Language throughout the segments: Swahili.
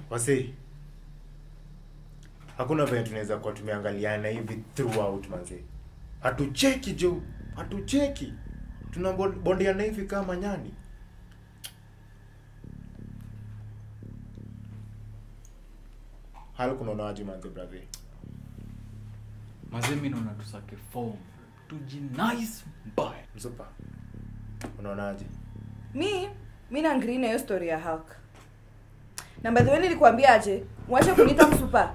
wasi hakuna venye tunaweza kuwa tumeangaliana hivi throughout manzi hatucheki jo hatucheki tunabondiana hivi kama nyani hali kunaonawaji manzi brahi Mazee mimi naona tusake form. Tujinice mbaya. msupa unaonaje mi mi na agree na hiyo story ya Hulk. na by the way nilikwambia aje mwache kuniita msupa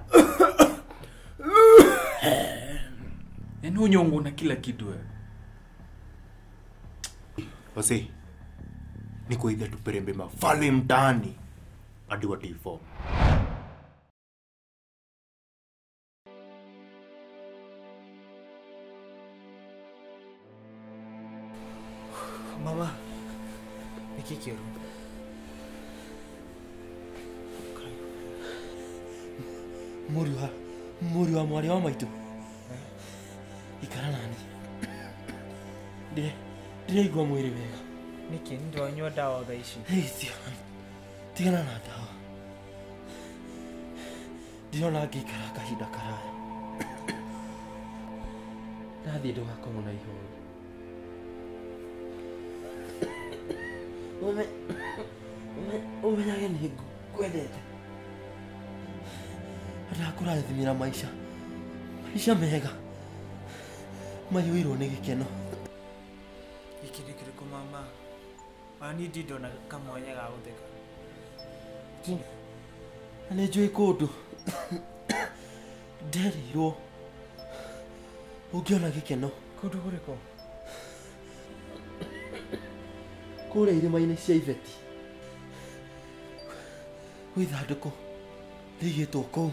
Yaani unyongo na kila kitu wewe. wasi ni kuidha tuperembe mafale mtaani hadi watifo mama niki kĩũru mũriũ wa mũriũ wa mwarĩ wa maitũ ikara nani Ndire- ndiraigua mwĩrĩ wega nĩkĩ ndonyua ndawa thaa ici Hei, tigana tigana na ndawa ndirona ngĩikara kahinda karaya nathiĩ ndũgakorwo na ihoru Ume- ume- ũmenyage nĩ ngwendete ndakũrathimĩra maica maica mega maiyũirwo nĩ gĩkeno gĩkĩ nĩ kĩrĩkũ mama ani ndi ndona kamwanya ga gũtheka na nĩ njũĩ kũndũ nderirwo ũngĩona gĩkeno kũndũ kũrĩkũ kũrĩa irĩma-inĩ cia iveti gwĩ ithandũkũ rĩigĩtwo kũu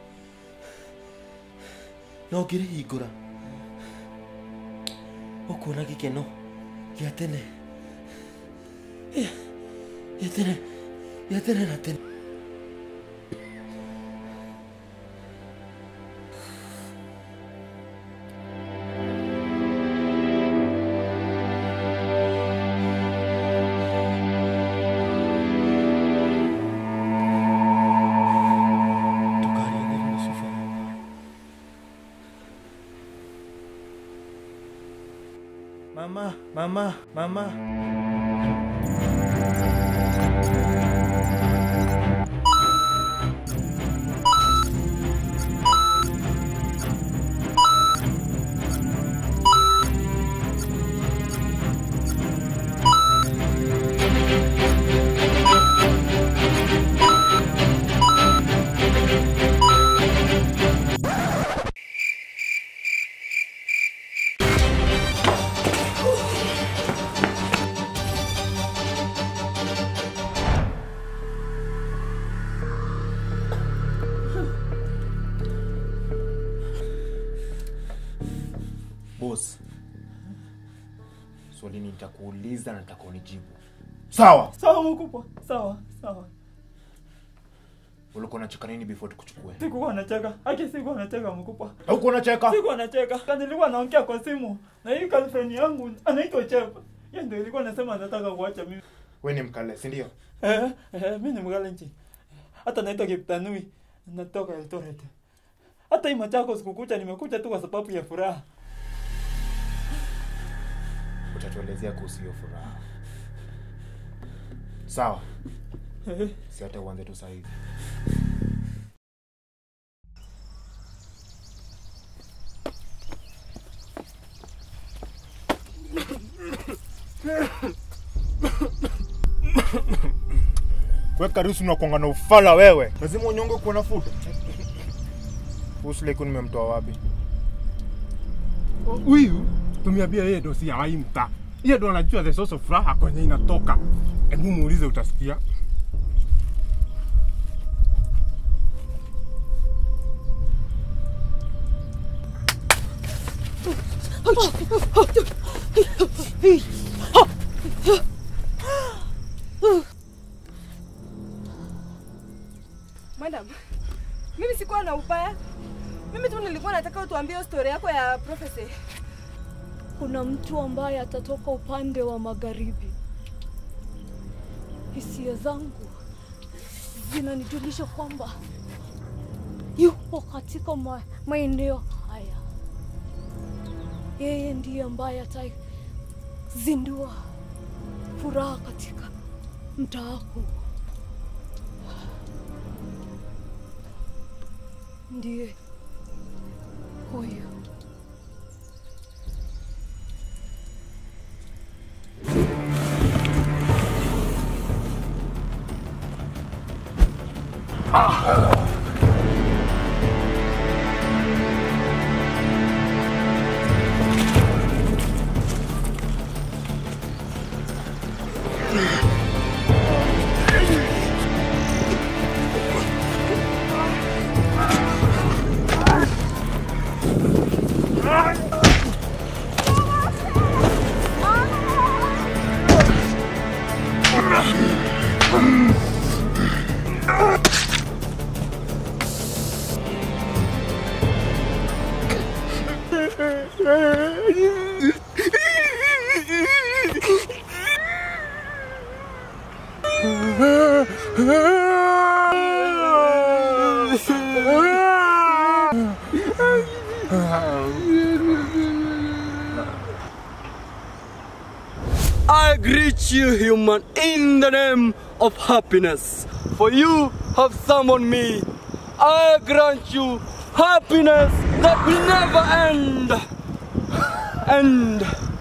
na ũngĩrĩhingũra ũkuona gĩkeno gĩa tene gĩa tene gĩa tene na tene tukaria thĩinĩ wa cuba mama mama mama bos swali nitakuuliza na nitakuonijibu sawa sawa mkubwa sawa sawa ulikuwa unacheka nini before tukuchukue sikuwa nacheka haki sikuwa nacheka mkubwa haukuwa unacheka sikuwa nacheka Ka nilikuwa naongea kwa simu na hii girlfriend yangu anaitwa Chef yeye ndio ilikuwa nasema anataka kuacha mimi we ni mkale si ndio eh eh mimi ni mgalenji hata naitwa Kiptanui natoka Eldoret hata hii Machakos sikukucha nimekuja tu kwa sababu ya furaha utatuelezea kuhusu hiyo furaha sawa Eh, si hata uanze tu sahivi weka rusu nakwanga na ufala wewe lazima unyonge kuona futa usileku nimemtoa wapi huyu tumeambia yeye ndo si hawai mtaa yeye ndo anajua the source of furaha kwenye inatoka hebu muulize utasikia madam mimi sikuwa na ubaya mimi tu nilikuwa nataka utuambie hiyo story yako ya prophecy kuna mtu ambaye atatoka upande wa magharibi. Hisia zangu zinanijulisha kwamba yupo katika ma, maeneo haya. Yeye ndiye ambaye atazindua furaha katika mtaa huu. Ndiye huyu. I greet you, human, in the name of happiness. For you have summoned me. I grant you happiness that will never end. End.